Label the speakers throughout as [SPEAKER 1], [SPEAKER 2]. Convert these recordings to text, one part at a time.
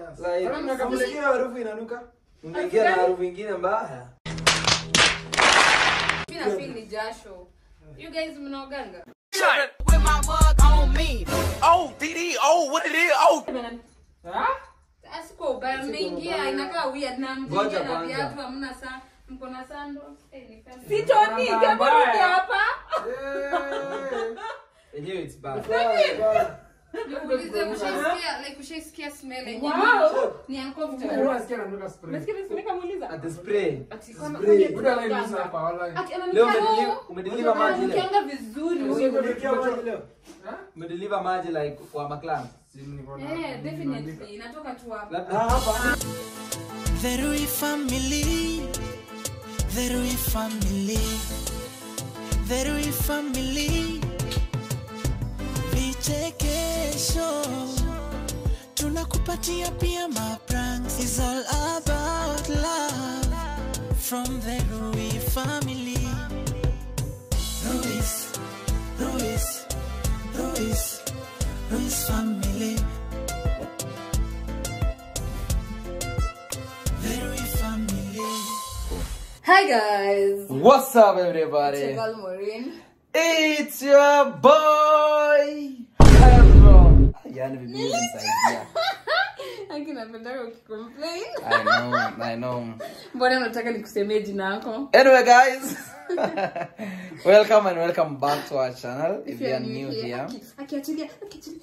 [SPEAKER 1] Like,
[SPEAKER 2] Wala mnaka-
[SPEAKER 1] msikie harufu inanuka unaingia na harufu ingine mbaya
[SPEAKER 3] Mimi na feel ni jasho. You guys mnaoganga?
[SPEAKER 4] with my mug on me. Oh, DD, oh, what it is? Oh,
[SPEAKER 3] Sasa kwa ubaya mmeingia inakaa weird na
[SPEAKER 1] Ngoja
[SPEAKER 3] mjingia na
[SPEAKER 1] kwanza.
[SPEAKER 3] viatu hamna saa mko na sandals. Eh, ni kama-
[SPEAKER 2] Sitoni, kama rudi hapa.
[SPEAKER 1] Yenyewe it's bad.
[SPEAKER 3] Nikuulize mshaisikia like ushaisikia smell yenyewe
[SPEAKER 2] Wow.
[SPEAKER 3] ni uncomfortable.
[SPEAKER 2] Unasikia nanuka spray.
[SPEAKER 3] Nasikia nasikia nikamuuliza.
[SPEAKER 1] At the spray.
[SPEAKER 3] Ati kama
[SPEAKER 1] Spray.
[SPEAKER 3] kama
[SPEAKER 2] Buda anaingiza hapa, wallahi.
[SPEAKER 3] Ati
[SPEAKER 1] Leo
[SPEAKER 3] ananukia
[SPEAKER 1] umedeliver-
[SPEAKER 3] roho.
[SPEAKER 1] umedeliver maji leo.
[SPEAKER 3] Ananukianga vizuri.
[SPEAKER 1] Umedeliver maji leo.
[SPEAKER 2] Ha?
[SPEAKER 1] Umedeliver maji like kwa maclan.
[SPEAKER 2] Si niko na-
[SPEAKER 3] Eh, definitely inatoka tu hapa.
[SPEAKER 1] Labda hapa.
[SPEAKER 4] the Rui family, the Rui family, the Rui family. Vichekesho tunakupatia pia mapranks. It's all about love from the Rui family. Ruiz, Ruiz, Ruiz, Ruiz family. The Rui family.
[SPEAKER 3] Hi guys.
[SPEAKER 1] What's up everybody?
[SPEAKER 3] Chegal Maureen.
[SPEAKER 1] It's your boy. Hebron. Yani bibi nisaidia.
[SPEAKER 3] Aki napendaka ukicomplain.
[SPEAKER 1] I know, I know.
[SPEAKER 3] Mbona unataka nikusemee jina yako?
[SPEAKER 1] Anyway, guys, welcome and welcome back to our channel. If you are new here,
[SPEAKER 3] Aki- akiachilia akiachilia.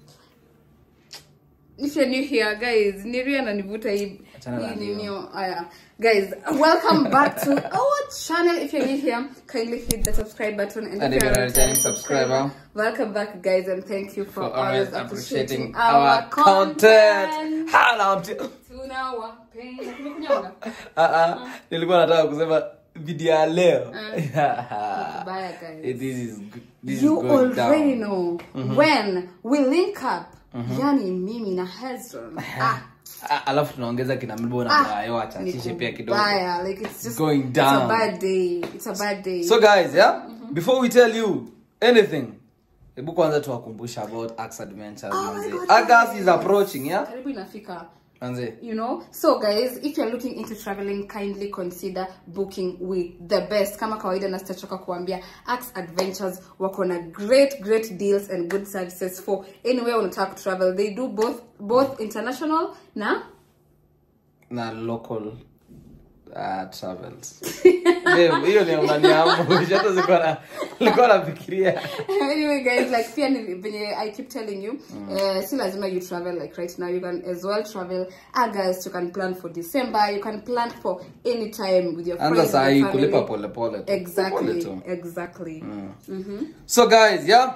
[SPEAKER 3] If you're new here guys, Niri ananivuta hii
[SPEAKER 1] Achana na
[SPEAKER 3] hii
[SPEAKER 1] ndio.
[SPEAKER 3] nini haya. Guys, welcome back to our channel. If you're new here, kindly hit the subscribe button and,
[SPEAKER 1] And
[SPEAKER 3] if
[SPEAKER 1] if
[SPEAKER 3] you're
[SPEAKER 1] you're
[SPEAKER 3] a
[SPEAKER 1] a returning subscriber,
[SPEAKER 3] welcome back guys and thank you for,
[SPEAKER 1] for always
[SPEAKER 3] always
[SPEAKER 1] appreciating
[SPEAKER 3] appreciating
[SPEAKER 1] our content. Hala, mti-
[SPEAKER 3] Tunawapenda. Tumekunyonga?
[SPEAKER 1] Ah, ah, nilikuwa nataka kusema video ya leo.
[SPEAKER 3] Bye guys.
[SPEAKER 1] Eh, This is good- this is
[SPEAKER 3] you
[SPEAKER 1] going
[SPEAKER 3] already
[SPEAKER 1] down.
[SPEAKER 3] know when we link up yani mimi na Hezron ah,
[SPEAKER 1] Ah, alafu tunaongeza kina Mibo na Bayo wachachishe pia kidogo.
[SPEAKER 3] Baya, like it's just
[SPEAKER 1] Going
[SPEAKER 3] it's
[SPEAKER 1] down.
[SPEAKER 3] a bad day it's a bad day
[SPEAKER 1] so guys yeah before we tell you anything hebu kwanza tuwakumbusha about ax adventures
[SPEAKER 3] Oh my
[SPEAKER 1] manze.
[SPEAKER 3] God,
[SPEAKER 1] august is approaching yeah
[SPEAKER 3] karibu inafika
[SPEAKER 1] manze
[SPEAKER 3] you know so guys if you're looking into traveling kindly consider booking with the best kama kawaida na sitachoka kuambia ax adventures wako na great great deals and good services for anywhere unataka kutravel they do both both international na
[SPEAKER 1] na local uh, travels Babe, hiyo ni unaniamsha hata ziko na nilikuwa nafikiria
[SPEAKER 3] anyway guys like pia ni venye i keep telling you uh, si lazima you travel like right now you can as well travel august you can plan for december you can plan for any time with your
[SPEAKER 1] anza
[SPEAKER 3] friends
[SPEAKER 1] saa
[SPEAKER 3] and
[SPEAKER 1] hii
[SPEAKER 3] family.
[SPEAKER 1] kulipa polepole tu. Pole
[SPEAKER 3] exactly
[SPEAKER 1] tu.
[SPEAKER 3] exactly
[SPEAKER 1] so guys yeah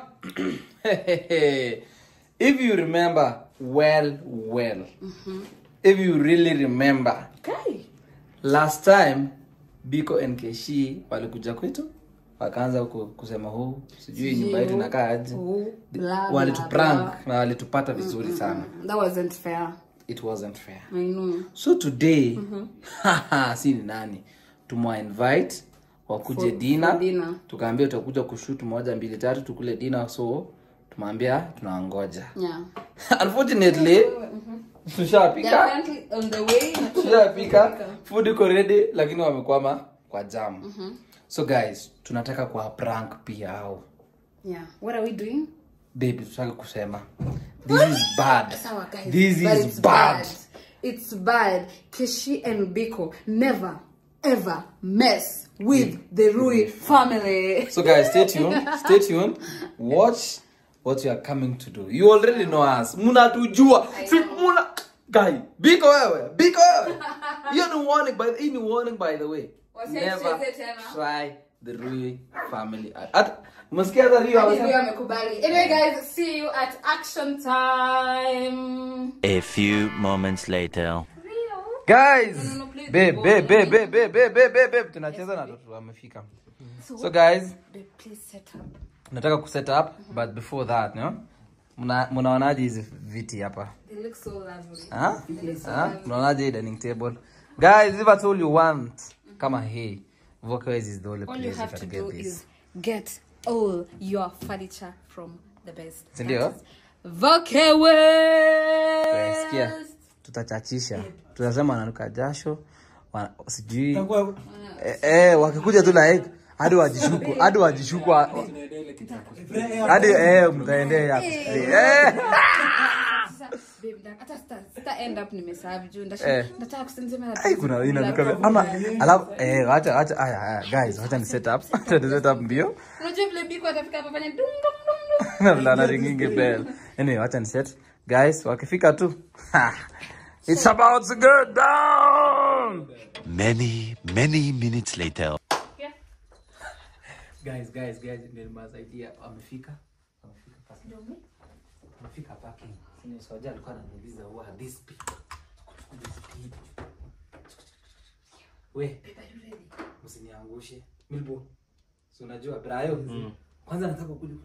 [SPEAKER 1] if you remember well well if you really remember
[SPEAKER 3] okay
[SPEAKER 1] last time biko nkeshi walikuja kwetu wakaanza ku- kusema huu sijui nyumba yetu inakaa aje
[SPEAKER 3] Oh, blah,
[SPEAKER 1] walituprank
[SPEAKER 3] blah,
[SPEAKER 1] na walitupata vizuri sana
[SPEAKER 3] blah. that wasn't fair
[SPEAKER 1] it wasn't fair
[SPEAKER 3] i know
[SPEAKER 1] so today si ni nani tumwa invite wakuje dina
[SPEAKER 3] for dinner.
[SPEAKER 1] tukaambia utakuja kushut moja mbili tatu tukule dina so tumeambia tunawangoja
[SPEAKER 3] yeah
[SPEAKER 1] unfortunately
[SPEAKER 3] They're
[SPEAKER 1] tushapika
[SPEAKER 3] currently on the way
[SPEAKER 1] tushapika food iko ready lakini wamekwama kwa jam so guys tunataka kwa prank pia au
[SPEAKER 3] yeah what are we doing
[SPEAKER 1] baby tutaka kusema this is bad
[SPEAKER 3] Sawa, guys,
[SPEAKER 1] this
[SPEAKER 3] but
[SPEAKER 1] is
[SPEAKER 3] it's
[SPEAKER 1] bad
[SPEAKER 3] It's bad. Kishi and Biko never ever mess with the Rui family.
[SPEAKER 1] So guys, stay tuned. Stay tuned. Watch what you are coming to do. You already know us. Mnatujua. Si muna guy. Biko wewe. Biko wewe. Hiyo ni warning by hii ni warning by the way.
[SPEAKER 3] Wasicheze
[SPEAKER 1] Never
[SPEAKER 3] tena.
[SPEAKER 1] try the Rui family. At umesikia hata Rio
[SPEAKER 3] Hadi Rui
[SPEAKER 1] amesema?
[SPEAKER 3] amekubali. Anyway guys, see you at action time.
[SPEAKER 5] A few moments later.
[SPEAKER 1] Guys.
[SPEAKER 3] No, no, please,
[SPEAKER 1] Babe,
[SPEAKER 3] go.
[SPEAKER 1] babe, babe, babe, babe, babe, babe, babe, babe. Tunacheza na watoto wamefika. So guys,
[SPEAKER 3] Babe, please set up.
[SPEAKER 1] nataka kuset up but before that, no? Mna mnaonaje hizi viti hapa?
[SPEAKER 3] They look so lovely.
[SPEAKER 1] Huh? Huh? Unaonaje hii dining table? Guys, if at all you want kama hii, Vokaways is the only
[SPEAKER 3] All you
[SPEAKER 1] place you
[SPEAKER 3] have to
[SPEAKER 1] can
[SPEAKER 3] do
[SPEAKER 1] get this.
[SPEAKER 3] is get all your furniture from the best.
[SPEAKER 1] Sindio?
[SPEAKER 3] That is Vokaways.
[SPEAKER 1] Sikia. tutachachisha tutasema wananuka jasho wa- sijui eh, eh, wakikuja tu like hadi wajishuku hadi wajishuku wa- hadi eh, mtaendea eh.
[SPEAKER 3] Sasa, babe, nda- hata sita- sita end up nimesahau juu
[SPEAKER 1] Eh.
[SPEAKER 3] ndashi- ndataka kusema na
[SPEAKER 1] Ai, kuna
[SPEAKER 3] Black
[SPEAKER 1] inanuka
[SPEAKER 3] Coffee.
[SPEAKER 1] ama alafu eh acha acha aya aya guys acha ni set up acha ni set up mbio
[SPEAKER 3] unajua vile biko atafika hapa fanya dum dum dum dum
[SPEAKER 1] na vile anaringingi bell anyway acha ni set guys wakifika tu ha, it's about to go down
[SPEAKER 5] Many, many minutes later.
[SPEAKER 1] guys guys guys ndio masaidia wamefika wamefika parking wamefika parking sini soja alikuwa ananiuliza who are these people these people we msiniangushe milbo si unajua brayo kwanza nataka kuja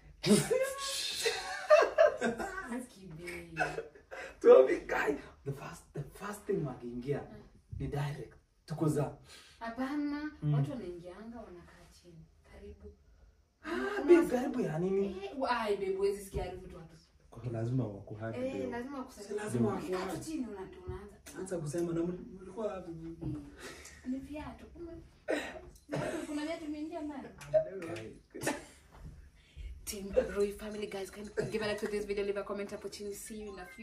[SPEAKER 1] tuambi guy the first the first thing wakiingia ni direct tuko za
[SPEAKER 3] hapana watu wanaingianga wanakaa chini karibu
[SPEAKER 1] ah babe karibu ya nini
[SPEAKER 3] Eh, ai babe huwezi sikia harufu tu watu
[SPEAKER 2] lazima wakuhagi
[SPEAKER 3] eh lazima kusaidia
[SPEAKER 1] lazima
[SPEAKER 3] ukikaa tu chini una- unaanza
[SPEAKER 2] anza kusema na mlikuwa wapi
[SPEAKER 3] ni viatu Kuna- kuna viatu vimeingia ndani Team Roy family guys can give a like to this video leave a comment hapo chini see you in a few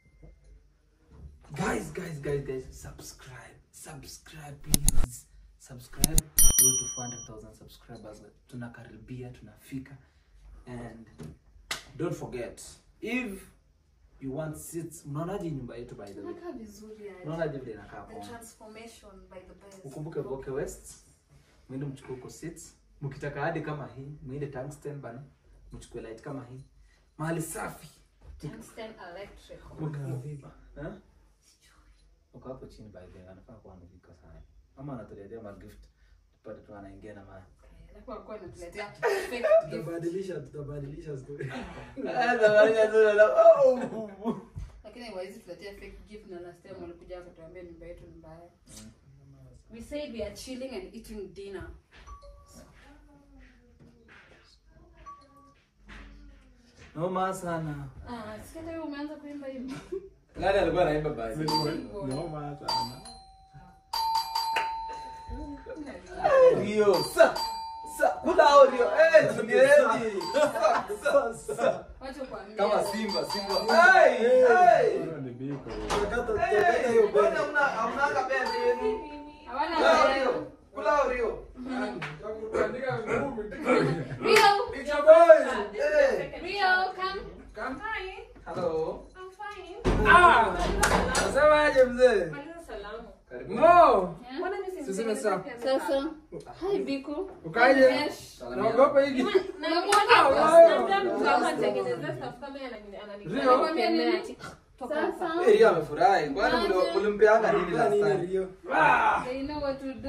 [SPEAKER 1] guys guys guys guys subscribe subscribe please subscribe go to 400000 subscribers tunakaribia tunafika and don't forget if you want seats mnaonaje nyumba yetu by the way
[SPEAKER 3] Inakaa vizuri aje.
[SPEAKER 1] mnaonaje vile inakaa
[SPEAKER 3] The
[SPEAKER 1] poa
[SPEAKER 3] transformation by the best.
[SPEAKER 1] ukumbuke Voke West mwende mchukue huko seats mkitaka hadi kama hii mwende tungsten bana mchukue light kama hii mahali safi
[SPEAKER 3] Tungsten electric.
[SPEAKER 1] Eh? uko hapo chini by the way anafaa kuwa amefika sana ama anatuletea magift tupate tu anaingia na ma
[SPEAKER 3] Alafu walikuwa wanatuletea fake gift.
[SPEAKER 2] tutabadilisha tutabadilisha story
[SPEAKER 3] Lakini hawawezi tuletea fake gift na last time walikuja wakatuambia nyumba yetu ni mbaya. We said we are chilling and eating dinner.
[SPEAKER 1] noma sana
[SPEAKER 3] Ah, sikia wewe umeanza kuimba hivi.
[SPEAKER 1] nani alikuwa anaimba basi
[SPEAKER 2] noma sana
[SPEAKER 1] Rio sa sa kula hao Rio eh tulieni sa sa sa
[SPEAKER 3] Wacha kuambia.
[SPEAKER 1] kama simba simba hey hey
[SPEAKER 2] Hiyo ni biko
[SPEAKER 1] hey mbona hamna hamna kapendi yenu
[SPEAKER 3] Hawana
[SPEAKER 1] kula hao
[SPEAKER 3] leo.
[SPEAKER 1] Rio kula hao Rio
[SPEAKER 3] Rio,
[SPEAKER 1] eh
[SPEAKER 3] Rio, come.
[SPEAKER 1] hello
[SPEAKER 2] nasemaje mzee
[SPEAKER 1] karibu
[SPEAKER 2] no
[SPEAKER 3] Yeah.
[SPEAKER 2] tuseme sawa
[SPEAKER 3] Sasa. Hi Biko.
[SPEAKER 2] ukaje
[SPEAKER 3] Yes.
[SPEAKER 2] naogopa hivi
[SPEAKER 3] Nakwambia nini? Sasa.
[SPEAKER 1] eh Rio amefurahi kwani mlio- mlimpeanga nini last time
[SPEAKER 2] Rio
[SPEAKER 3] They know what to do.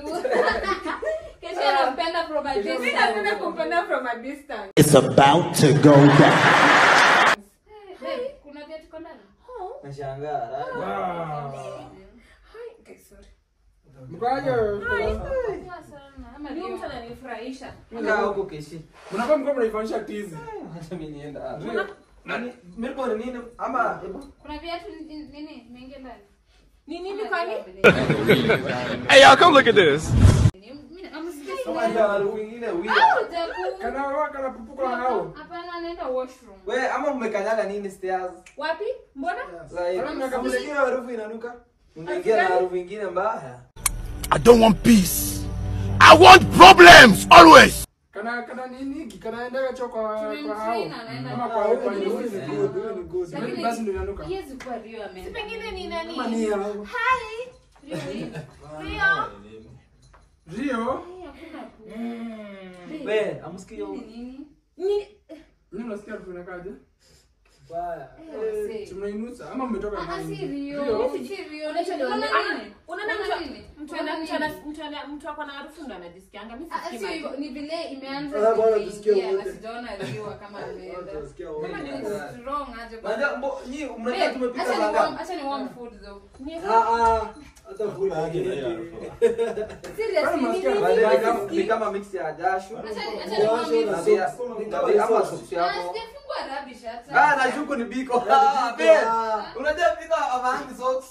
[SPEAKER 4] It's about to go down.
[SPEAKER 3] Babe, kuna viatu kwa ndani?
[SPEAKER 1] nashangaa right?
[SPEAKER 3] Okay, sorry.
[SPEAKER 2] mkaje
[SPEAKER 3] Poa sana. Ama Rio.
[SPEAKER 1] kaa huko keshi
[SPEAKER 2] mnakuwa mko mnaifanyisha tizi
[SPEAKER 1] acha mimi nienda ah, Rio nani milbo ni nini ama hebu
[SPEAKER 3] Kuna viatu ni- nini? Imeingia ndani?
[SPEAKER 6] Ni nini kwani?
[SPEAKER 5] Hey, y'all, come look at this.
[SPEAKER 3] Mimi amsikia.
[SPEAKER 1] kama ndio harufu nyingine weird
[SPEAKER 3] Jaku.
[SPEAKER 2] kana wao kana pupuka hao
[SPEAKER 3] Hapana, anaenda washroom.
[SPEAKER 1] we ama mmekanyaga nini stairs
[SPEAKER 6] Wapi? Mbona?
[SPEAKER 1] like
[SPEAKER 2] Kama mnaka-
[SPEAKER 1] msikia harufu inanuka mngeingia na harufu ingine mbaya
[SPEAKER 5] I don't want peace. I want problems always.
[SPEAKER 2] kana kana nini kanaendaga cho kwa kwa hao
[SPEAKER 3] Tumemtrain, anaenda
[SPEAKER 2] ama
[SPEAKER 3] kwa-
[SPEAKER 2] kwa kwa
[SPEAKER 3] Lakini-
[SPEAKER 2] huyu ni good huyu ni good
[SPEAKER 3] Lakini-
[SPEAKER 2] basi ndio inanuka
[SPEAKER 3] Haiwezi kuwa Rio ameenda.
[SPEAKER 6] Pengine ni nani?
[SPEAKER 2] Kama ni ya-
[SPEAKER 3] Rio hii.
[SPEAKER 6] Rio?
[SPEAKER 2] Rio
[SPEAKER 3] Hii hakuna ku-
[SPEAKER 1] we amsikio
[SPEAKER 3] Ni nini?
[SPEAKER 6] Ni
[SPEAKER 2] nini unasikia harufu inakaje
[SPEAKER 1] baya
[SPEAKER 3] Eh, wasee.
[SPEAKER 2] tunainusa ama mmetoka
[SPEAKER 3] Ah,
[SPEAKER 2] ndani?
[SPEAKER 3] si Rio.
[SPEAKER 2] Rio
[SPEAKER 3] Si Rio.
[SPEAKER 6] Unacho-
[SPEAKER 3] Unaona
[SPEAKER 6] unaona-
[SPEAKER 3] nini?
[SPEAKER 6] unaona
[SPEAKER 3] Unaona
[SPEAKER 6] mtu-
[SPEAKER 3] nini?
[SPEAKER 6] mtu
[SPEAKER 3] Unaona
[SPEAKER 6] ana- mtu ana-
[SPEAKER 3] nini?
[SPEAKER 6] mtu ana- mtu ako na harufu ndo anajisikianga. Mimi
[SPEAKER 3] Ah,
[SPEAKER 6] sisikii
[SPEAKER 3] sio
[SPEAKER 6] maji.
[SPEAKER 3] hivyo, ni vile imeanza
[SPEAKER 2] Sasa bwana
[SPEAKER 3] kuingia
[SPEAKER 2] tusikie
[SPEAKER 3] na
[SPEAKER 2] wote.
[SPEAKER 3] sijaona Rio kama ameenda.
[SPEAKER 2] Utasikia
[SPEAKER 3] Kama
[SPEAKER 2] wote.
[SPEAKER 3] ni strong aje kwa-
[SPEAKER 1] Unajua mbo nyi
[SPEAKER 3] Babe,
[SPEAKER 1] mnajua tumepika
[SPEAKER 3] acha ni
[SPEAKER 1] saa
[SPEAKER 3] warm-
[SPEAKER 1] ngapi?
[SPEAKER 3] acha ni warm food though.
[SPEAKER 6] Ni-
[SPEAKER 2] Ah, ah, hata kula yake.
[SPEAKER 3] Seriously,
[SPEAKER 2] Kama
[SPEAKER 3] ni
[SPEAKER 2] nasikia
[SPEAKER 3] nini?
[SPEAKER 1] By the way, ni kama-
[SPEAKER 3] Sisikii.
[SPEAKER 1] ni kama mix ya jasho
[SPEAKER 3] Acha ni- acha ni warm
[SPEAKER 2] Jasho na
[SPEAKER 3] food.
[SPEAKER 1] Pia-
[SPEAKER 2] soksi.
[SPEAKER 1] ni
[SPEAKER 2] Ni
[SPEAKER 1] kama-
[SPEAKER 2] kama
[SPEAKER 1] ama
[SPEAKER 2] soksi.
[SPEAKER 1] soksi
[SPEAKER 3] Ah,
[SPEAKER 1] hapo
[SPEAKER 3] sijafungua rubbish hata.
[SPEAKER 1] ah na shuku ni biko ah
[SPEAKER 2] biko,
[SPEAKER 1] babe
[SPEAKER 2] ah.
[SPEAKER 1] unajua biko avaangi socks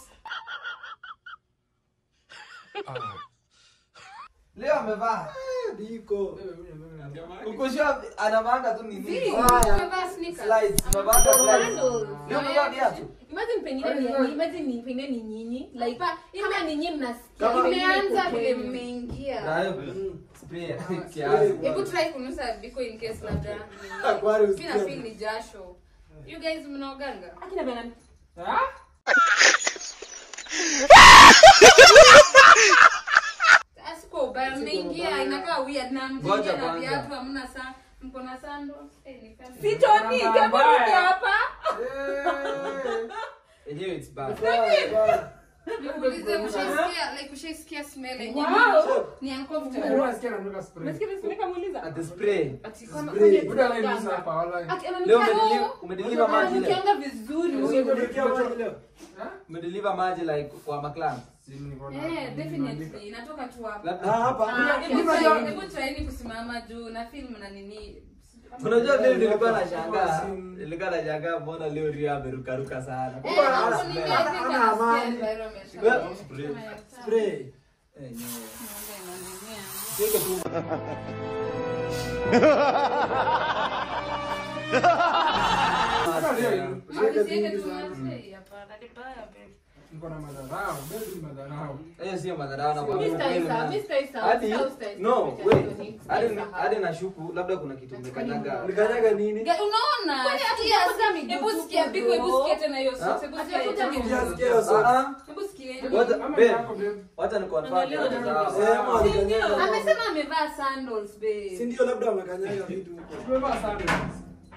[SPEAKER 1] leo amevaa
[SPEAKER 2] Biko.
[SPEAKER 1] ukoshua anavanga tu nini
[SPEAKER 3] Umevaa sneakers.
[SPEAKER 1] slides amevanga slides
[SPEAKER 6] Sandals.
[SPEAKER 1] leo amevaa viatu
[SPEAKER 6] Imagine pengine ni imagine ni pengine ni nyinyi like kama ni nyinyi mnasikia
[SPEAKER 2] Kama-
[SPEAKER 6] pengine
[SPEAKER 3] Imeanza
[SPEAKER 6] iko
[SPEAKER 3] vile
[SPEAKER 6] kwenu.
[SPEAKER 3] mmeingia.
[SPEAKER 1] nayo spray kiasi
[SPEAKER 3] Hebu try kunusa biko in case labda
[SPEAKER 2] Akwari
[SPEAKER 3] mimi na
[SPEAKER 2] usikie.
[SPEAKER 3] feel ni jasho. You guys mnaoganga?
[SPEAKER 6] Akina bana
[SPEAKER 2] Ah?
[SPEAKER 3] Asiko ubaya mmeingia inakaa weird na
[SPEAKER 1] Ngoja
[SPEAKER 3] mjingia na
[SPEAKER 1] kwanza.
[SPEAKER 3] viatu hamna saa mko na sandals. Eh, ni kama-
[SPEAKER 6] Sitoni,
[SPEAKER 2] Mbaya.
[SPEAKER 6] kama rudi hapa.
[SPEAKER 2] Eh.
[SPEAKER 1] yenyewe it's bad
[SPEAKER 3] Nikuulize ushaisikia like ushaisikia smell yenyewe
[SPEAKER 6] Wow.
[SPEAKER 3] ni uncomfortable.
[SPEAKER 2] Mbona nasikia ananuka spray?
[SPEAKER 6] Nasikia nasikia kamuuliza.
[SPEAKER 1] at the spray
[SPEAKER 3] Ati kama
[SPEAKER 2] Spray. Buda anayenusa hapa, wallahi.
[SPEAKER 6] Ati
[SPEAKER 1] leo
[SPEAKER 6] ananuka
[SPEAKER 1] umedeliver- umedeliver maji leo
[SPEAKER 6] ananukianga vizuri.
[SPEAKER 2] Umekuletea maji leo? Ha?
[SPEAKER 1] umedeliver maji like kwa maclan
[SPEAKER 2] Si niko na-
[SPEAKER 3] Eh, definitely inatoka tu hapa.
[SPEAKER 1] labda
[SPEAKER 2] Ah, hapa.
[SPEAKER 3] Ah,
[SPEAKER 2] Hebu
[SPEAKER 3] hebu
[SPEAKER 2] unajua-
[SPEAKER 3] try- hebu tryeni kusimama juu na film na nini
[SPEAKER 1] unajua leo nilikuwa nashangaa nilikuwa nashangaa mbona leo rio amerukaruka sana
[SPEAKER 3] Eh,
[SPEAKER 2] Bwana,
[SPEAKER 3] hapo
[SPEAKER 2] ana-
[SPEAKER 3] nini, I
[SPEAKER 2] ana-
[SPEAKER 3] think
[SPEAKER 2] ana
[SPEAKER 3] anasikia
[SPEAKER 2] amani.
[SPEAKER 3] environment.
[SPEAKER 1] Well,
[SPEAKER 3] Kama
[SPEAKER 1] spray.
[SPEAKER 3] ya taa.
[SPEAKER 2] Spray.
[SPEAKER 1] Eh, yenyewe.
[SPEAKER 3] Naomba inanimia.
[SPEAKER 1] Siweke tu
[SPEAKER 2] Sasa leo
[SPEAKER 3] Mama,
[SPEAKER 2] Shika
[SPEAKER 3] nisiweke
[SPEAKER 2] vingi
[SPEAKER 3] tu
[SPEAKER 2] sana.
[SPEAKER 3] maji. Hapana, ni mbaya, babe.
[SPEAKER 2] niko na madharau. Baby ni madharau.
[SPEAKER 1] hiyo sio madharau na
[SPEAKER 6] Mr.
[SPEAKER 1] kwambia
[SPEAKER 6] Isa,
[SPEAKER 1] kweli na-
[SPEAKER 6] Mr. Isa,
[SPEAKER 1] hadi
[SPEAKER 6] Mr. Isa,
[SPEAKER 1] no
[SPEAKER 6] Mr.
[SPEAKER 1] wait
[SPEAKER 6] Isa,
[SPEAKER 1] hadi
[SPEAKER 6] Mr.
[SPEAKER 1] hadi nashuku labda kuna kitu umekanyaga
[SPEAKER 2] Ulikanyaga nini?
[SPEAKER 3] Ga- unaona
[SPEAKER 6] Kwani
[SPEAKER 3] sikia,
[SPEAKER 6] hatujakuta miguu
[SPEAKER 3] hebu
[SPEAKER 6] tupu
[SPEAKER 3] sikia pigo hebu
[SPEAKER 6] bro?
[SPEAKER 3] sikia tena hiyo socks, hebu sikia
[SPEAKER 6] Hatujakuta
[SPEAKER 3] tena.
[SPEAKER 6] miguu.
[SPEAKER 2] Sikia hiyo sauti.
[SPEAKER 1] Ah, ah.
[SPEAKER 3] Hebu sikia
[SPEAKER 1] Wacha-
[SPEAKER 2] Ama
[SPEAKER 1] babe,
[SPEAKER 2] ni yako, babe.
[SPEAKER 1] wacha ni confirm
[SPEAKER 6] Angalia
[SPEAKER 1] wacha
[SPEAKER 6] na-
[SPEAKER 1] sawa.
[SPEAKER 2] Eh, ama ulikanyaga.
[SPEAKER 3] amesema amevaa sandals
[SPEAKER 2] Si
[SPEAKER 3] babe
[SPEAKER 2] ndio labda wamekanyaga vitu huko. Tumevaa sandals.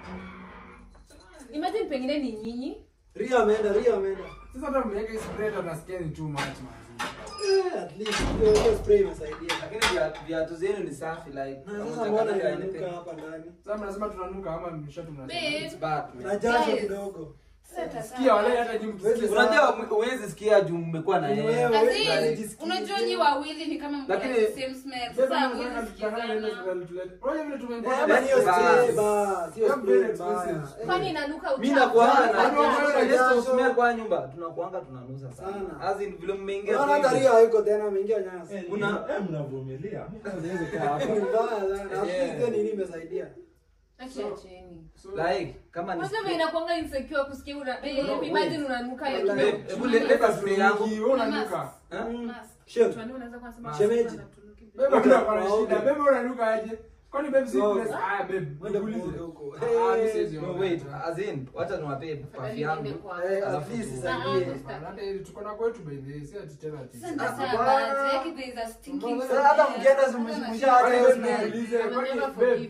[SPEAKER 6] Imagine pengine ni nyinyi.
[SPEAKER 2] Ria ameenda, Ria ameenda. Sasa hata mmeweka hii spray hata nasikia ni too much man. Eh, at least hiyo hiyo spray imesaidia.
[SPEAKER 1] lakini viatu- viatu zenu ni safi like
[SPEAKER 2] Na
[SPEAKER 1] kama
[SPEAKER 2] sasa mbona
[SPEAKER 1] utakanyaga
[SPEAKER 2] inanuka
[SPEAKER 1] anything.
[SPEAKER 2] hapa ndani? Sasa mnasema tunanuka ama mshatu mnasema?
[SPEAKER 3] babe
[SPEAKER 1] It's bad, man.
[SPEAKER 2] Na jasho
[SPEAKER 3] Guys.
[SPEAKER 2] kidogo.
[SPEAKER 3] sasa
[SPEAKER 2] Sikia wale hata jimu kisikia.
[SPEAKER 1] unajua huwezi sikia juu mmekuwa na
[SPEAKER 2] Ni
[SPEAKER 1] yeye
[SPEAKER 2] wewe.
[SPEAKER 3] As in,
[SPEAKER 2] Hawezi
[SPEAKER 3] unajua nyi wawili ni kama mko na
[SPEAKER 1] Lakini-
[SPEAKER 3] the same smell
[SPEAKER 2] Sasa
[SPEAKER 3] sasa
[SPEAKER 2] mnataka
[SPEAKER 3] hawezi
[SPEAKER 2] tutakana nenda
[SPEAKER 3] sikizana
[SPEAKER 2] tulete. Unajua vile
[SPEAKER 1] Eh,
[SPEAKER 2] tumeingia.
[SPEAKER 1] yaani hiyo
[SPEAKER 2] spray
[SPEAKER 1] spray
[SPEAKER 2] ba, sio
[SPEAKER 1] Yeah,
[SPEAKER 2] spray
[SPEAKER 1] very
[SPEAKER 2] mbaya.
[SPEAKER 1] expensive.
[SPEAKER 6] Kwani inanuka
[SPEAKER 1] mi
[SPEAKER 6] uchafu?
[SPEAKER 1] nakuanga
[SPEAKER 2] Jasho,
[SPEAKER 1] na
[SPEAKER 2] jasho.
[SPEAKER 1] just smell kwa nyumba tunakuanga tunanusa sana
[SPEAKER 2] Sana.
[SPEAKER 1] as in vile mmeingia
[SPEAKER 2] Unaona hata
[SPEAKER 1] tu
[SPEAKER 2] Ria hayuko tena ameingia nyasi.
[SPEAKER 1] Una-
[SPEAKER 5] mnavumilia
[SPEAKER 2] Ni mbaya sana. At least hiyo nini imesaidia.
[SPEAKER 6] Acha acheni.
[SPEAKER 1] like kama ni
[SPEAKER 6] Kwanza
[SPEAKER 1] spray-
[SPEAKER 6] inakuanga insecure kusikia una babe, imagine unanuka like
[SPEAKER 2] Wallahi.
[SPEAKER 1] Babe, hebu le- leta spray yangu
[SPEAKER 2] Wewe unanuka.
[SPEAKER 1] Eh?
[SPEAKER 2] Shem.
[SPEAKER 6] Tuani unaweza kusema
[SPEAKER 2] Shemeji. Bebe unakuwa na shida. Bebe unanuka aje? Kwani babe si
[SPEAKER 1] No.
[SPEAKER 2] place? Ah babe, Mwende nikuulize. kuoga huko.
[SPEAKER 1] Ah,
[SPEAKER 2] Eh, siwezi
[SPEAKER 1] no,
[SPEAKER 2] oga.
[SPEAKER 1] wait as in wacha niwapee pafi yangu
[SPEAKER 2] Eh, at least isaidie. Hata ili tuko na kwetu by the way, si ati tena ati.
[SPEAKER 3] Sasa bad, yake there is a stinking
[SPEAKER 2] Sasa
[SPEAKER 3] smell.
[SPEAKER 2] hata mkienda zimshikisha hata hiyo smell. Niulize, kwani babe,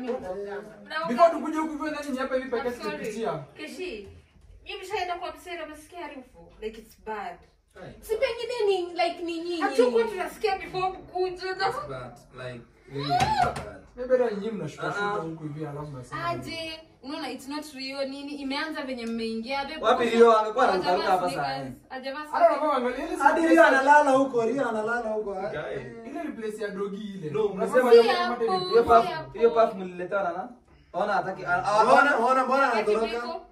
[SPEAKER 3] Na
[SPEAKER 2] before tukuje huku hivyo ndani ni hapa hivi pekee
[SPEAKER 3] I'm sorry.
[SPEAKER 2] tukipitia.
[SPEAKER 3] Keshi, mimi nishaenda kwa msera amesikia harufu like it's bad.
[SPEAKER 6] si pengine ni like ni nyinyi
[SPEAKER 3] Hatukuwa tunasikia before mkuje na
[SPEAKER 1] but like really, really bad.
[SPEAKER 2] Maybe hata nyinyi mnashuka shuka
[SPEAKER 1] Ah.
[SPEAKER 2] huku hivi alafu mnasema.
[SPEAKER 3] aje unaona it's not real nini imeanza venye mmeingia babe.
[SPEAKER 1] Wapi Rio? Angekuwa
[SPEAKER 3] Hajavaa
[SPEAKER 1] anarukaruka hapa
[SPEAKER 3] sneakers,
[SPEAKER 1] saa hii.
[SPEAKER 3] hajavaa
[SPEAKER 2] Hata
[SPEAKER 3] sneakers.
[SPEAKER 2] unakuwa angalia ile
[SPEAKER 7] hadi Rio analala huko Rio analala huko ah.
[SPEAKER 1] Guy.
[SPEAKER 2] ile ni place ya dogi ile.
[SPEAKER 1] No,
[SPEAKER 2] Unasema
[SPEAKER 1] mnasema
[SPEAKER 2] ile
[SPEAKER 3] hapo.
[SPEAKER 2] kama tena ni
[SPEAKER 1] hiyo
[SPEAKER 2] place.
[SPEAKER 1] puff
[SPEAKER 3] hapo.
[SPEAKER 1] hiyo puff mliletewa na nani ona hataki a- a-
[SPEAKER 7] Mbona
[SPEAKER 1] ona
[SPEAKER 7] mbona mbona
[SPEAKER 3] Wakati
[SPEAKER 7] anatoroka
[SPEAKER 3] biko,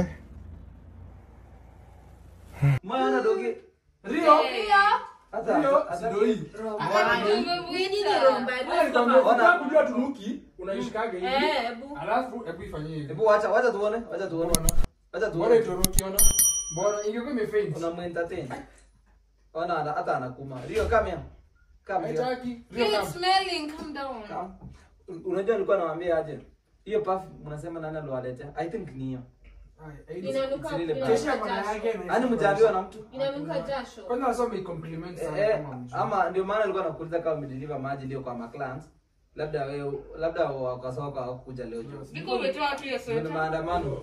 [SPEAKER 1] mbona dogi
[SPEAKER 2] Rio.
[SPEAKER 1] hata
[SPEAKER 2] Rio,
[SPEAKER 1] hata-
[SPEAKER 2] si doi.
[SPEAKER 6] nyinyi ni romba
[SPEAKER 2] Hata nikwambia,
[SPEAKER 1] Ona.
[SPEAKER 2] ukitaka kujua tunuki, unaishikaga hivi.
[SPEAKER 6] eh hebu
[SPEAKER 2] Alafu hebu ifanyie hivi.
[SPEAKER 1] hebu wacha wacha tuone wacha tuone
[SPEAKER 2] Mbona?
[SPEAKER 1] wacha
[SPEAKER 2] Mbona
[SPEAKER 1] tuone
[SPEAKER 2] itoroki ona? Mbona ingekuwa imefaint?
[SPEAKER 1] unamuentertain ona ana- hata anakuma Rio come here come here
[SPEAKER 2] Haitaki. Rio
[SPEAKER 3] Feel it
[SPEAKER 2] kama.
[SPEAKER 3] smelling, calm down.
[SPEAKER 1] Come. unajua nilikuwa nawaambia aje hiyo puff mnasema nani aliwaletea i think ni hiyo
[SPEAKER 2] Ai, ai,
[SPEAKER 6] inanuka
[SPEAKER 1] It's really bad.
[SPEAKER 2] Kesha
[SPEAKER 6] inanuka
[SPEAKER 2] maana yake
[SPEAKER 6] jasho
[SPEAKER 2] ni-
[SPEAKER 1] yaani mjaambiwa na mtu
[SPEAKER 6] inanuka jasho
[SPEAKER 2] Kwanza nasoma i-compliment sana
[SPEAKER 1] Eh,
[SPEAKER 2] kama mjua.
[SPEAKER 1] ama ndio maana nilikuwa nakuuliza kama umedeliver maji leo kwa maclans labda wewe labda wakasoka hawakuja leo juu
[SPEAKER 3] Biko umetoa wapi hiyo
[SPEAKER 1] ni
[SPEAKER 3] sweta?
[SPEAKER 1] maandamano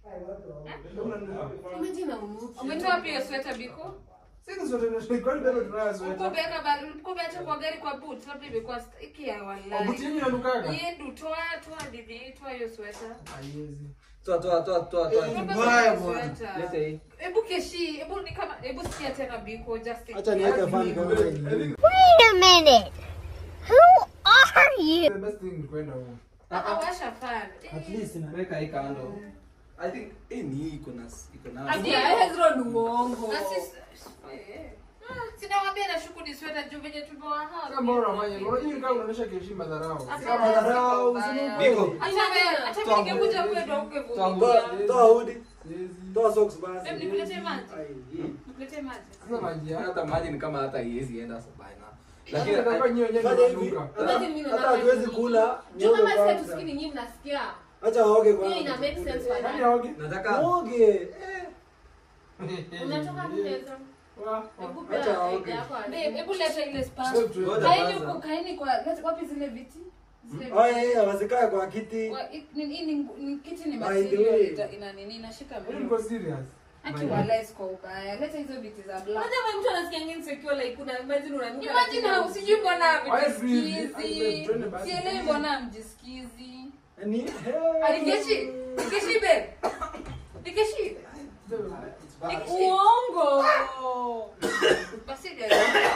[SPEAKER 6] imagine unuki
[SPEAKER 3] Umetoa wapi hiyo sweta Biko?
[SPEAKER 2] Sisi zote tunashika kwani bado tunayo sweta.
[SPEAKER 3] Ukubeka ba ukubeka kwa gari kwa boot, labda imekuwa stiki ya
[SPEAKER 2] Buti
[SPEAKER 3] wallahi.
[SPEAKER 2] yenyu inanukaga?
[SPEAKER 3] Yedu toa toa didi toa hiyo sweta.
[SPEAKER 2] Haiwezi.
[SPEAKER 1] toa toa toa toa toa
[SPEAKER 3] Toa
[SPEAKER 7] mbaya
[SPEAKER 3] hiyo
[SPEAKER 7] bwana.
[SPEAKER 3] sweta.
[SPEAKER 1] lete hii
[SPEAKER 3] Hebu keshi, hebu ni kama hebu sikia tena Biko just
[SPEAKER 7] acha niweke fan kama wewe ni
[SPEAKER 2] I think
[SPEAKER 8] Wait a minute. Who are you?
[SPEAKER 2] the best thing ni kwenda huko.
[SPEAKER 3] awasha fan.
[SPEAKER 7] at least na
[SPEAKER 1] weka hii kando i think hii ni hii iko na iko na
[SPEAKER 3] Ati-
[SPEAKER 6] Hezro ni uongo
[SPEAKER 3] Na sisi Sinawaambia nashuku ni sweta sweta juu venye tumewahaa.
[SPEAKER 2] Kama bora wafanye, unajua ni kama unaonyesha kiheshima dharau.
[SPEAKER 7] Kama dharau,
[SPEAKER 1] Biko.
[SPEAKER 3] Hata wewe, hata mimi ningekuja kwetu hukuvumilia.
[SPEAKER 7] Toa toa hoodie.
[SPEAKER 2] Siwezi.
[SPEAKER 7] Toa socks basi.
[SPEAKER 3] Em, nikuletee maji?
[SPEAKER 7] Ai.
[SPEAKER 3] Nikuletee maji?
[SPEAKER 2] Sasa maji yako.
[SPEAKER 1] hata maji ni kama hata haiwezi enda sabana
[SPEAKER 2] Lakini
[SPEAKER 1] lakini
[SPEAKER 2] itakuwa nyinyi wenyewe
[SPEAKER 7] Fanya
[SPEAKER 2] ndio
[SPEAKER 7] hivi.
[SPEAKER 2] mnashuka.
[SPEAKER 6] Imagine mimi
[SPEAKER 7] Hata
[SPEAKER 6] naona
[SPEAKER 7] hatuwezi
[SPEAKER 6] nini.
[SPEAKER 7] kula.
[SPEAKER 6] Juu kama
[SPEAKER 7] nyote
[SPEAKER 6] sisi
[SPEAKER 7] kwanza.
[SPEAKER 6] hatusikii nyinyi mnasikia.
[SPEAKER 7] Acha waoge
[SPEAKER 6] Hiyo
[SPEAKER 7] kwanza.
[SPEAKER 6] ina make sense
[SPEAKER 2] Yaani
[SPEAKER 6] wewe.
[SPEAKER 2] haogi.
[SPEAKER 1] nataka
[SPEAKER 7] Oge. Eh.
[SPEAKER 6] Unatoka mchezo.
[SPEAKER 2] Wa-
[SPEAKER 6] Hebu
[SPEAKER 7] Acha
[SPEAKER 6] pea
[SPEAKER 7] waoge.
[SPEAKER 6] idea yako.
[SPEAKER 3] Babe, hebu leta ile spa.
[SPEAKER 2] Sio tu-
[SPEAKER 1] Ngoja
[SPEAKER 3] Kaeni
[SPEAKER 1] kwanza.
[SPEAKER 3] huko, kaeni kwa leta- wapi zile viti? Zile
[SPEAKER 7] Oh,
[SPEAKER 3] viti.
[SPEAKER 7] yeah, yeah, wasikae kwa kiti.
[SPEAKER 3] Wa- i- ni- ni- ni- ni- kiti ni
[SPEAKER 7] By the
[SPEAKER 3] material,
[SPEAKER 7] way.
[SPEAKER 3] ita- ina nini inashika
[SPEAKER 2] Yaani
[SPEAKER 3] mwili.
[SPEAKER 2] niko serious.
[SPEAKER 3] Aki walai kwa ubaya. Leta hizo viti za black.
[SPEAKER 6] Unajua wewe mtu anasikia ngine insecure like una imagine unanuka.
[SPEAKER 3] Imagine hau sijui mbona
[SPEAKER 2] Why breathe?
[SPEAKER 3] mjisikizi.
[SPEAKER 2] Twende basi.
[SPEAKER 3] Sielewi mbona mjisikizi.
[SPEAKER 7] Ni
[SPEAKER 3] Alikeshi, nikeshi babe. Nikeshi.
[SPEAKER 6] Uongo.
[SPEAKER 3] Basi ndio.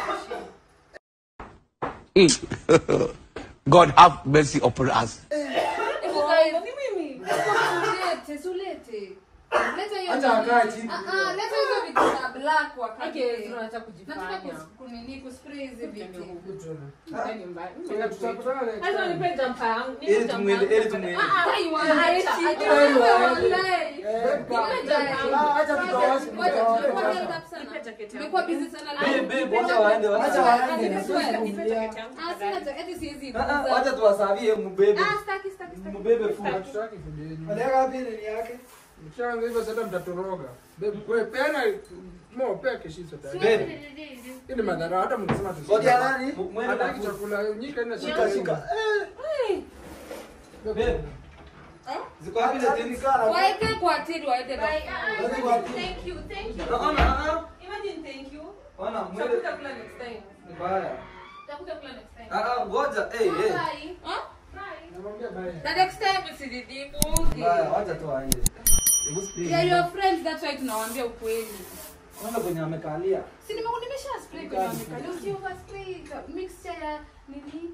[SPEAKER 5] God have mercy upon us.
[SPEAKER 3] Hebu guys,
[SPEAKER 6] Ni mimi.
[SPEAKER 3] Sulete, sulete. Leta hiyo.
[SPEAKER 7] Acha
[SPEAKER 3] nini.
[SPEAKER 7] akae chini.
[SPEAKER 3] Ah, ah, leta hizo vitu za black
[SPEAKER 6] Okay,
[SPEAKER 3] wakati.
[SPEAKER 6] tunataka
[SPEAKER 3] Nataka
[SPEAKER 6] kujifanya.
[SPEAKER 3] kus- kunini kuspray hizi vitu.
[SPEAKER 6] Ni mbaya.
[SPEAKER 2] Sasa tutakutana next
[SPEAKER 6] Hata
[SPEAKER 2] time.
[SPEAKER 6] nipe jumper yangu. Nipe
[SPEAKER 1] Ili
[SPEAKER 6] jumper
[SPEAKER 1] tumwende-
[SPEAKER 6] yangu.
[SPEAKER 1] ili tumwende.
[SPEAKER 6] Ah, ah,
[SPEAKER 3] Ai, wa-
[SPEAKER 6] Acha,
[SPEAKER 3] acha,
[SPEAKER 6] acha.
[SPEAKER 3] walai.
[SPEAKER 7] Ah, acha tukawashi mtawache.
[SPEAKER 3] Tumekuwa busy sana
[SPEAKER 1] Babe,
[SPEAKER 3] leo.
[SPEAKER 1] babe, wacha waende, wacha
[SPEAKER 7] Acha
[SPEAKER 1] waende.
[SPEAKER 7] waende.
[SPEAKER 3] Nipe sweat.
[SPEAKER 7] Kuvumilia.
[SPEAKER 3] Ah, sina cha- eti siwezi
[SPEAKER 1] Ah, ah,
[SPEAKER 3] iguza.
[SPEAKER 1] wacha tuwasavie mbebe
[SPEAKER 3] Ah, staki, staki, staki.
[SPEAKER 1] mbebe food
[SPEAKER 2] Hatutaki food yenu.
[SPEAKER 7] Aliweka wapi nini yake?
[SPEAKER 2] Mkishaanza hivyo sasa mtatoroga. Babe, wewe peana mo pea keshiso tayari.
[SPEAKER 1] Babe.
[SPEAKER 2] Hii ni madhara hata mnasema tu.
[SPEAKER 7] Ngoja nani?
[SPEAKER 1] M- mwende na
[SPEAKER 2] Hataki
[SPEAKER 1] food.
[SPEAKER 2] chakula nyika ina
[SPEAKER 7] Shika shika. Eh.
[SPEAKER 1] Babe. ziko wapi
[SPEAKER 7] Hata
[SPEAKER 1] the things
[SPEAKER 7] nikana.
[SPEAKER 3] Waeke kwa tiri, waeke kwa-
[SPEAKER 6] Bye. Ah, ah,
[SPEAKER 7] Wapi, wapi?
[SPEAKER 6] Thank you, thank you.
[SPEAKER 1] Ah, ona, ah,
[SPEAKER 6] Imagine thank you.
[SPEAKER 1] ah. ona mwende
[SPEAKER 6] Tutakuja kula next time.
[SPEAKER 1] ni baya
[SPEAKER 6] Tutakuja kula next time.
[SPEAKER 1] ah ah ngoja eh eh
[SPEAKER 6] Bye.
[SPEAKER 3] Huh?
[SPEAKER 6] Bye.
[SPEAKER 2] Namwambia bye.
[SPEAKER 3] The next time usinidimu.
[SPEAKER 1] baya wacha tu aende hebu spray
[SPEAKER 3] Yeah, your friends, that's why tunawaambia ukweli.
[SPEAKER 1] ona kwenye amekalia
[SPEAKER 3] Si nime- nimesha spray kwenye amekalia. Usi overspray ka- mixture ya nini?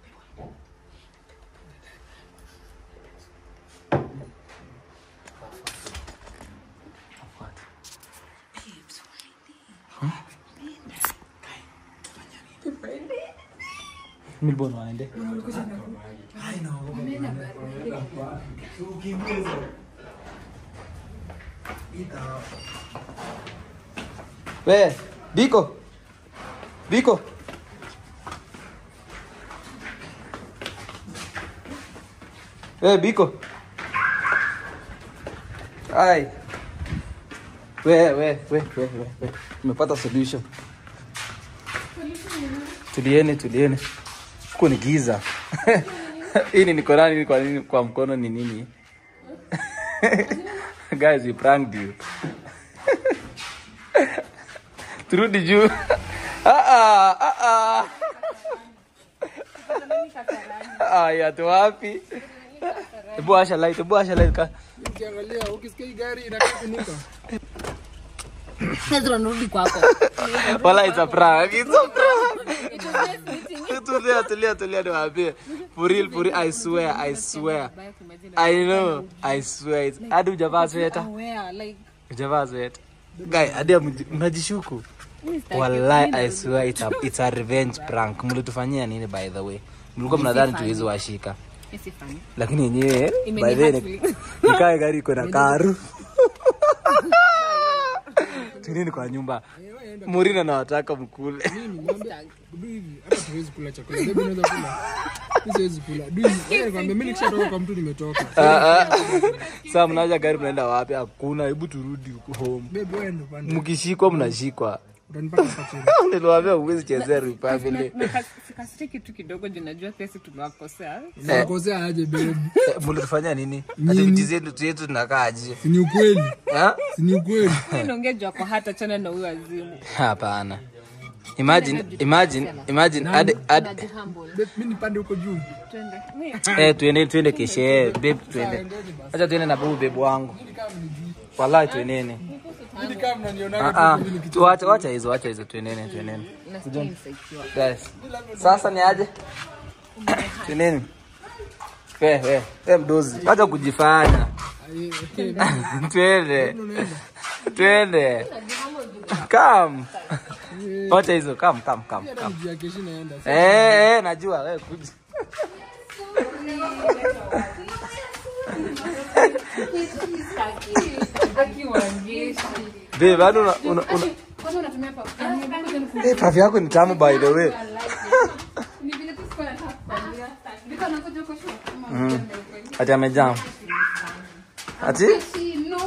[SPEAKER 1] milbon waende we biko biko we biko ai we we we we we we tumepata solution tuliene tuliene huko ni giza hii ni niko nani kwa nini kwa mkono ni nini guys we pranked you turudi juu ah ah ah ah ah ya tu wapi Ebu asha light, ebu asha light ka.
[SPEAKER 2] Ukiangalia ukisikia hii gari inakaa kunuka.
[SPEAKER 6] Ezra nirudi kwako.
[SPEAKER 1] Wala it's a prank. It's a prank. Tulia, tulia, tulia niwaambie. For real, for real, I swear, I swear. I know, I swear. It's- Hadi hujavaa sweta.
[SPEAKER 6] Where like
[SPEAKER 1] Hujavaa sweta. Guy, hadi mji- mnajishuku. Wallahi, I swear it's a, it's a revenge prank. Mlitufanyia nini by the way? Mlikuwa mnadhani tuwezi washika.
[SPEAKER 6] Isi funny.
[SPEAKER 1] Lakini yenyewe
[SPEAKER 6] Imeni
[SPEAKER 1] by the way
[SPEAKER 6] hurt
[SPEAKER 1] ni- nikae gari iko na karu. Tunini kwa nyumba. Murina nawataka mkule.
[SPEAKER 2] Mimi niambia du hivi hata tuwezi kula chakula. Baby unaweza kula. Mimi siwezi kula. Du hivi. Wewe nikwambia mimi nikishatoka kwa mtu nimetoka.
[SPEAKER 1] Ah, ah. Sasa mnaja gari mnaenda wapi? Hakuna, hebu turudi huko home.
[SPEAKER 2] Baby wewe ndo pande.
[SPEAKER 1] Mkishikwa mnashikwa.
[SPEAKER 2] Utanipata hapa chini.
[SPEAKER 1] Niliwaambia huwezi chezea Republic.
[SPEAKER 6] Sikasiri kitu kidogo juu najua pesa tumewakosea.
[SPEAKER 2] Unakosea aje baby?
[SPEAKER 1] Eh, Mlitufanyia nini? Hata vitu zetu zetu tunakaaje?
[SPEAKER 2] Si ni ukweli.
[SPEAKER 1] Ah?
[SPEAKER 2] Si ni ukweli.
[SPEAKER 6] Naongea juu ako hata chana na huyo azimu.
[SPEAKER 1] Hapana. Imagine, imagine, imagine hadi hadi
[SPEAKER 6] Humble.
[SPEAKER 2] Babe mimi nipande huko juu.
[SPEAKER 6] Twende. Mimi
[SPEAKER 1] eh tuende tuende keshe, babe tuende. Acha tuende na babu babe wangu. Wallahi tuendeni.
[SPEAKER 2] Hili kama mnaniona
[SPEAKER 1] Ah ah. Tuache wacha hizo, wacha hizo tuendeni, tuendeni.
[SPEAKER 6] nasikia insecure.
[SPEAKER 1] Guys. Sasa ni aje? Tuendeni. We, we, we mdozi. Wacha kujifanya. Twende. Twende. Come. wacha hizo kam kam kam
[SPEAKER 2] Hata
[SPEAKER 1] kam
[SPEAKER 2] mjia keshi naenda.
[SPEAKER 1] eh eh najua wewe kuja babe bado una una, una
[SPEAKER 3] Kwanza unatumia pa-
[SPEAKER 1] eh pafi yako ni tamu by the way
[SPEAKER 3] Ni vile tu sikuwa nataka kukwambia. Vika unakuja huko shule kama
[SPEAKER 1] Mm.
[SPEAKER 3] mjane ukweli.
[SPEAKER 1] ati amejam ati
[SPEAKER 3] Si, no.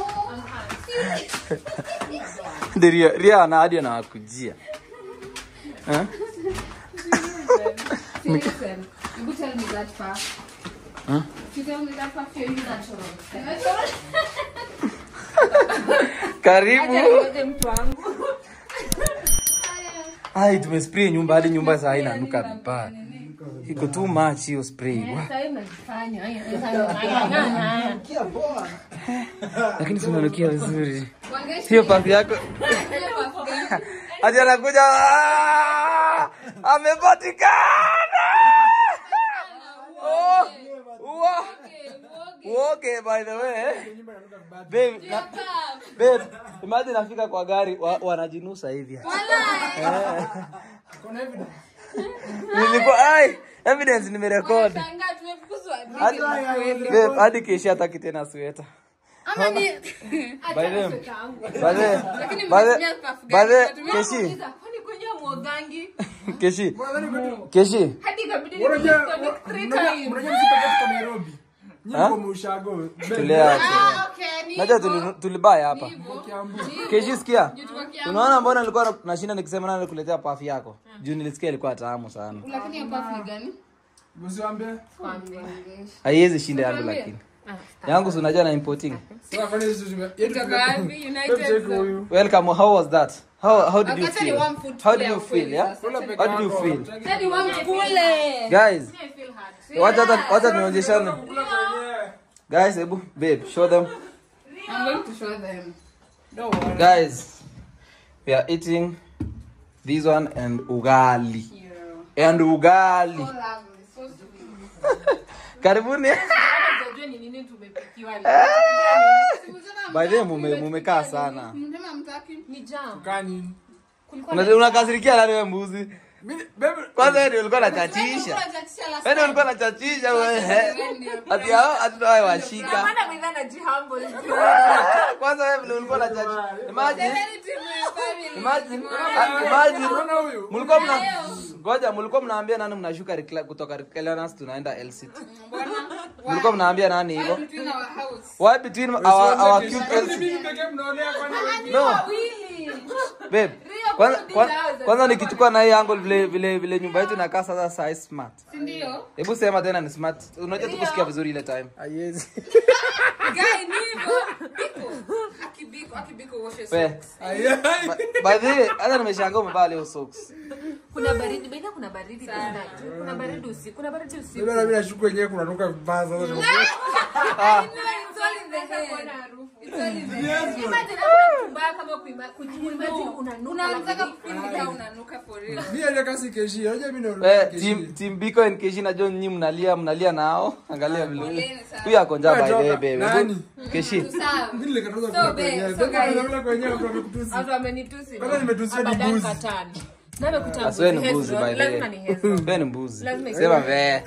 [SPEAKER 1] Ndio ria ria ana hadi anawakujia eh
[SPEAKER 3] Listen, you tell me that far.
[SPEAKER 1] Huh?
[SPEAKER 3] You tell me that far, you're natural. Natural?
[SPEAKER 1] karibu
[SPEAKER 6] Ngoje mtu wangu.
[SPEAKER 1] ai tumespray nyumba hadi nyumba saa hii inanuka vibaya iko too much hiyo spray Wa-
[SPEAKER 6] Sasa hivi najifanya. Haya, haya, haya.
[SPEAKER 2] Kia poa.
[SPEAKER 1] lakini sinanukia vizuri
[SPEAKER 3] Wangeshi-
[SPEAKER 1] hiyo pafi yako
[SPEAKER 3] Hiyo puff gani?
[SPEAKER 1] ati anakuja "Ah, amepatikana Oh, wa- Woge, by the way babe, na- babe, imagine nafika kwa gari wa, wanajinusa hivi
[SPEAKER 2] Kuna evidence.
[SPEAKER 1] nilikuwa ai evidence nimerekod
[SPEAKER 3] Shangaa, tumefukuzwa.
[SPEAKER 1] hadi babe, hadi keshi hataki tena sweta
[SPEAKER 3] Ama ni-
[SPEAKER 1] by the by the
[SPEAKER 3] Lakini
[SPEAKER 1] by the
[SPEAKER 3] mnatumia puff
[SPEAKER 1] by the
[SPEAKER 3] gani? Mnatumia-
[SPEAKER 1] keshi
[SPEAKER 6] Kwani kwenye mwogangi?
[SPEAKER 1] keshi keshi
[SPEAKER 6] Hadi ikabidi
[SPEAKER 2] Unajua
[SPEAKER 6] nisconnect three
[SPEAKER 2] unajua-
[SPEAKER 6] times.
[SPEAKER 2] unajua msipa katika Nairobi. Nyinyi
[SPEAKER 1] Ha?
[SPEAKER 2] kwa Mushago.
[SPEAKER 1] tulea
[SPEAKER 3] Ah, okay, ni
[SPEAKER 1] Najua
[SPEAKER 3] hivyo.
[SPEAKER 1] tuli- tulibaya hapa.
[SPEAKER 2] Kiambu.
[SPEAKER 1] Keshi sikia.
[SPEAKER 3] tuko Kiambu.
[SPEAKER 1] Unaona mbona nilikuwa na- nashinda nikisema nani kuletea pafi yako? Juu nilisikia ilikuwa tamu sana.
[SPEAKER 3] Lakini hiyo puff ni gani?
[SPEAKER 2] Msiwaambie.
[SPEAKER 1] Haiwezi shinda yangu lakini. Yangu si unajua na importing.
[SPEAKER 2] Sasa kwani sisi tume- yetu
[SPEAKER 3] Kutoka
[SPEAKER 2] tume-
[SPEAKER 3] wapi? United
[SPEAKER 2] Hebu check
[SPEAKER 3] Zone.
[SPEAKER 2] huyu.
[SPEAKER 1] Welcome. How was that? How how did you
[SPEAKER 3] Wakati ni
[SPEAKER 1] feel?
[SPEAKER 3] warm food
[SPEAKER 1] How
[SPEAKER 3] kule
[SPEAKER 1] did you
[SPEAKER 3] ya
[SPEAKER 1] feel?
[SPEAKER 3] ukweli
[SPEAKER 1] Yeah.
[SPEAKER 3] sasa.
[SPEAKER 2] Kula peke
[SPEAKER 1] How did you
[SPEAKER 2] yako.
[SPEAKER 1] feel?
[SPEAKER 3] Sasa ni warm kule.
[SPEAKER 1] Guys,
[SPEAKER 3] I feel hard.
[SPEAKER 1] wacha hata wacha nionyeshane.
[SPEAKER 2] Kula kwenye.
[SPEAKER 1] Guys, hebu babe, show them.
[SPEAKER 3] I'm going to show them. Don't worry.
[SPEAKER 1] Guys, we are eating this one and ugali. And ugali.
[SPEAKER 3] So lovely, so sweet.
[SPEAKER 1] Karibuni.
[SPEAKER 6] Unajua ni nini tumepikiwa leo?
[SPEAKER 1] By the way, mume mumekaa sana.
[SPEAKER 3] Mnasema hamtaki?
[SPEAKER 6] Ni jam.
[SPEAKER 2] Kani.
[SPEAKER 1] Una- Unakasirikia nani wewe mbuzi?
[SPEAKER 2] Mimi bebe.
[SPEAKER 1] Kwanza wewe ndio ulikuwa unachachisha.
[SPEAKER 3] Unachachisha last
[SPEAKER 1] Wewe ndio
[SPEAKER 3] time.
[SPEAKER 1] ulikuwa unachachisha wewe.
[SPEAKER 3] Wewe ndio.
[SPEAKER 1] Ati hao ati hao washika.
[SPEAKER 6] Maana mimi najihumble.
[SPEAKER 1] Kwanza wewe vile ulikuwa unachachisha. Imagine
[SPEAKER 3] Very team family.
[SPEAKER 1] imagine ah, imagine
[SPEAKER 2] Unaona huyu?
[SPEAKER 1] mlikuwa mna ngoja mlikuwa mnaambia nani mnashuka Recla- kutoka Reclanas tunaenda LCT. Mlikuwa mnaambia nani hivyo?
[SPEAKER 3] Between our house.
[SPEAKER 1] Why between our our cute
[SPEAKER 2] Kwani
[SPEAKER 1] LCT?
[SPEAKER 2] mimi pekee mnaonea kwani?
[SPEAKER 1] No. Babe, kwanza kwanza- kwanza nikichukua na hii angle vile vile vile nyumba yetu inakaa sasa size smart.
[SPEAKER 3] Si ndio?
[SPEAKER 1] Hebu sema tena ni smart. Unajua tukusikia vizuri ile time.
[SPEAKER 2] Haiwezi.
[SPEAKER 3] Guy, ni hivyo. Biko. Akibiko, akibiko washes.
[SPEAKER 1] We.
[SPEAKER 2] Haiwezi.
[SPEAKER 1] By the way, hata nimeshangaa umevaa leo socks.
[SPEAKER 6] Kuna baridi, baina kuna baridi tena. Kuna baridi usiku, kuna baridi usiku.
[SPEAKER 2] Mimi na mimi nashuku wenyewe kunanuka vibaya sasa.
[SPEAKER 3] It's all in the head. It's all in the head.
[SPEAKER 6] Imagine hakuna mbaya kama kuima- kuimagine unanuka
[SPEAKER 3] Unataka
[SPEAKER 6] alafu
[SPEAKER 3] kufeel unanuka for real.
[SPEAKER 2] Mimi ndio kasi keshi. Unajua mimi ndio
[SPEAKER 1] Eh, team team Biko and Keshi na John nyinyi mnalia mnalia nao. Angalia vile.
[SPEAKER 3] Poleni sana.
[SPEAKER 1] Huyu ako njaa by the way
[SPEAKER 2] Toka.
[SPEAKER 1] baby.
[SPEAKER 2] Nani?
[SPEAKER 1] Keshi.
[SPEAKER 3] Sawa.
[SPEAKER 2] Mimi nilikataza
[SPEAKER 3] So,
[SPEAKER 2] kula
[SPEAKER 3] babe,
[SPEAKER 2] kwenyewe.
[SPEAKER 3] so
[SPEAKER 2] Sasa
[SPEAKER 3] guys-
[SPEAKER 2] kula kwenyewe kwa kutusi.
[SPEAKER 6] watu wamenitusi.
[SPEAKER 2] Kwanza nimetusia ni
[SPEAKER 6] Abadan
[SPEAKER 2] mbuzi.
[SPEAKER 6] katani. Na amekuta
[SPEAKER 1] Asiwe ni
[SPEAKER 6] mbuzi,
[SPEAKER 1] mbuzi
[SPEAKER 6] Hezron.
[SPEAKER 1] by the way.
[SPEAKER 6] Lazima ni Hezron.
[SPEAKER 1] Wewe ni mbuzi.
[SPEAKER 6] Lazima
[SPEAKER 1] Sema ve.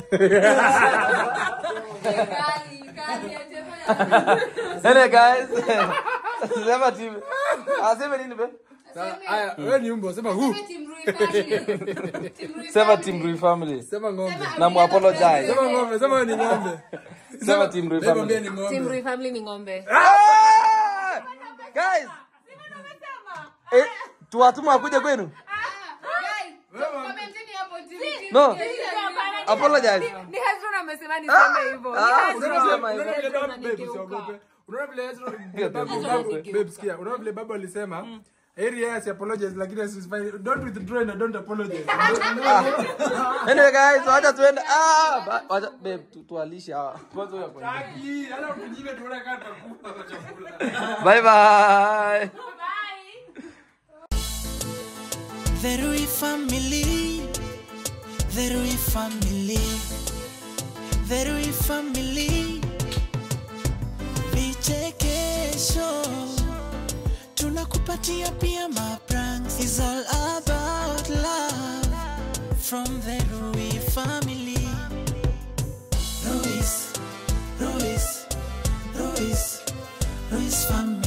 [SPEAKER 3] Kali, kali, aje-
[SPEAKER 1] Anyway guys. Sema team. Aseme nini be?
[SPEAKER 2] Haya, wewe ni umbo, sema hu.
[SPEAKER 3] Team Rui family. Team Rui
[SPEAKER 1] Sema
[SPEAKER 3] family.
[SPEAKER 1] team Rui family.
[SPEAKER 2] Sema ng'ombe.
[SPEAKER 1] Na mu apologize.
[SPEAKER 2] Sema ng'ombe, sema wewe ni ng'ombe.
[SPEAKER 1] Sema team Rui
[SPEAKER 2] Wewe mwambie
[SPEAKER 1] family.
[SPEAKER 2] ni
[SPEAKER 6] Team
[SPEAKER 2] ng'ombe.
[SPEAKER 6] Rui family ni ng'ombe.
[SPEAKER 1] Ah! Guys. Eh, tuwatuma wakuje kwenu?
[SPEAKER 3] Guys, commenteni hapo team team.
[SPEAKER 1] No. Apologize.
[SPEAKER 6] Ni Hezron amesema niseme hivyo. Ni
[SPEAKER 1] Ah,
[SPEAKER 6] Hezron.
[SPEAKER 1] unasema hivyo.
[SPEAKER 2] Unaona vile
[SPEAKER 6] Hezron
[SPEAKER 2] babu- babe,
[SPEAKER 6] anigeuka.
[SPEAKER 2] usiogope. Unaona vile Ezra-
[SPEAKER 1] Hiyo
[SPEAKER 2] babu-
[SPEAKER 1] babu-
[SPEAKER 2] babu-
[SPEAKER 6] anigeuka.
[SPEAKER 2] babe, sikia. Unaona vile babu alisema heri yeye asi apologize lakini asifanye don't withdraw and don't apologize.
[SPEAKER 1] Anyway guys, wacha tuende. Ah, ba- wacha babe tu- tuwalishe hawa. Kwanza huyo kwanza.
[SPEAKER 2] Haki, hata ukinyime tuone kama tutakula kwa chakula.
[SPEAKER 1] Bye bye.
[SPEAKER 4] The Rui family, the Rui family, the Rui family. Vichekesho tunakupatia pia mapranks is all about from the Rui family. Ruiz, Ruiz, Ruiz, Ruiz family.